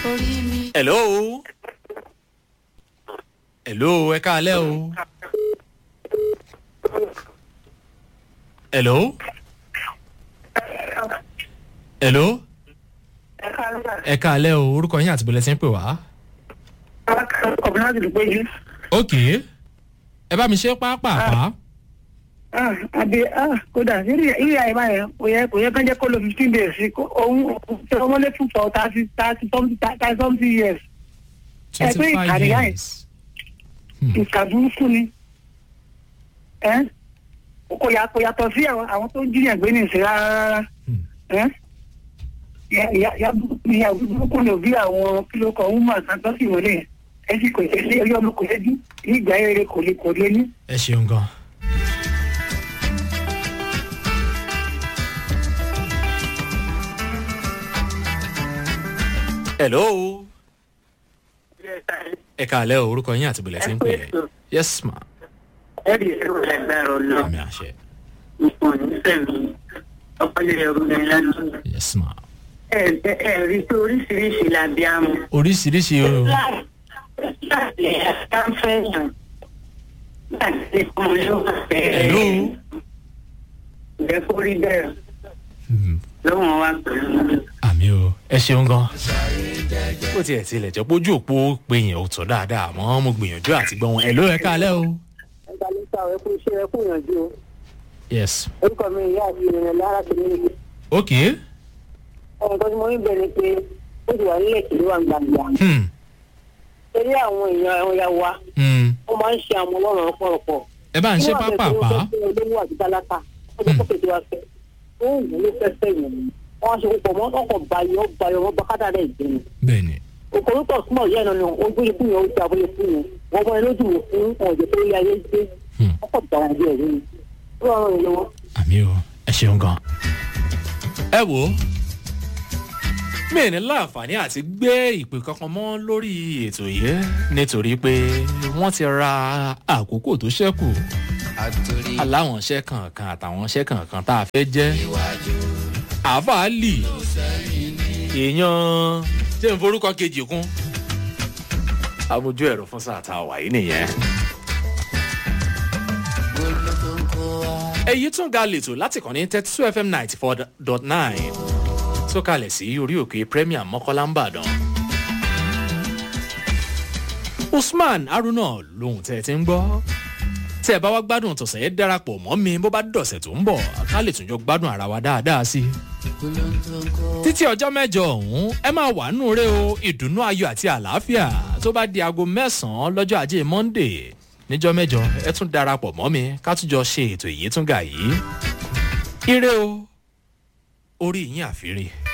hello hello ẹ káalẹ́ o hello hello ẹ káalẹ́ o orúkọ yín àti bọ́lẹ̀ tí ń pè wá. ọ̀gbìn láti lè péjú. ok ẹ bá mi ṣe pápápá. àbí kódà irú àyè báyẹn kò yẹ kò yẹ kán jẹ́ kó lo fifteen days sí òun ṣe ọmọlé fún for thirty thirty something thirty something years. ẹ pé twenty five ìkàrí yáyìn years. ìkà burúkú ni ẹ kò yà kò yàtọ̀ sí àwọn àwọn tó ń jiyàn gbé ní ìsìn rárá rárá Hmm. ẹ ya ya ya ya burúkú ni òbí àwọn kìlọ̀ kan ń mọ̀ àtàtọ́ sí wọlé yẹn ẹ sì kò ṣe ṣe ọmọ kò lé bí ìgbà eré kò lè kò lé ní. ẹ ṣeun gan. hello ẹ káalẹ́ o orúkọ yín àti bọ́lẹ̀ tí ń pè é yes ma ẹ̀rí ẹ̀rọ lágbára ọ̀nà àmì àṣẹ ipò nífẹ̀mí ọpọlọ ẹ̀rọ mi lánàá. yes ma ẹ̀rí tó oríṣiríṣi làbí àmọ́. oríṣiríṣi o láti ẹ̀ka ń fẹ́yàn láti kún ló wà hello bẹ́ẹ̀. ìjẹ́ kó rí bẹ́ẹ̀ Hmm, lọ́wọ́n wa pẹ̀lú. àmì o ẹ ṣeun gan. bó tiẹ̀ tilẹ̀ jẹ́ pójú òpó pé yẹn ò tọ́ dáadáa àmọ́ mo gbìyànjú àti gbọ́ wọn hello ẹ káalẹ́ o ẹgbẹ́ ló sá ẹ kú iṣẹ́ ẹ kú ìyànjú o yes orúkọ mi ìyá àti ìrìnà lára tó ní ìlú ok ọmọ tó ti mọ níbẹ̀ ni pé ó ti wà nílẹ̀ kí ló wà gbàgbà hmm, torí àwọn èèyàn àwọn ìyá wa hmm. wọ́n máa ń ṣe àwọn ọlọ́run ọ̀pọ̀lọpọ̀ ẹ bá ń ṣe pápápá olówó àti tálákà ó jẹ́ kókè tí wàá fẹ́ ó ń wù ló fẹ́ fẹ́ yẹn wọ́n á ṣe púpọ̀ mọ́ ọkọ̀ bayọ̀ bayọ̀ wọ́n bá kádà rẹ̀ jẹ́ ni bẹ́ẹ̀ ni òkòrótọ̀ súnmọ̀ yẹn náà ni ó gbé fún yẹn ó ti àbúlé fún yẹn wọ́n mọ ẹlójú wò fún ọ̀jẹ̀ tó yẹ ayé gbé Hmm. ọkọ̀ bàrà bí ẹ̀rí ni ó rọrùn ìlú wọn. àmì o ẹ ṣeun gan. ẹ wo mi ò ní láǹfààní àti gbé ìpè kankan mọ́ lórí ètò yìí nítorí pé wọ́n ti ra àkókò tó ṣẹ́kù aláwọn iṣẹ́ kankan àtàwọn iṣẹ́ kankan tá a fẹ́ jẹ́ àfàálì èèyàn tí n forúkọ kejì kún amójú ẹ̀rọ fún sáà tá a wà yìí nìyẹn. èyí tún ga lètò láti kàn ní thirty two fm ninety four dot nine tó kalẹ̀ sí orí òkè premier mọ́kànlá ń bàdàn. usman haruna lòun tẹ́ ẹ ti ń gbọ́ tẹ́ ẹ bá wá gbádùn tọ̀sẹ̀ yẹn darapọ̀ mọ́ mi bó bá dọ̀sẹ̀ tó ń bọ̀ ká lè tún jọ gbádùn ara wa dáadáa sí i. títí ọjọ́ mẹ́jọ ọ̀hún ẹ máa wà nù rẹ o ìdùnnú ayọ̀ àti àlàáfíà tó bá di aago mẹ́sàn-án lọ́jọ́ ajé monday níjọ́ mẹ́jọ ẹ tún darapọ̀ mọ́ mi ká tún jọ ṣe ètò ìyẹ́túngà yìí. ire o orí yín àfírí.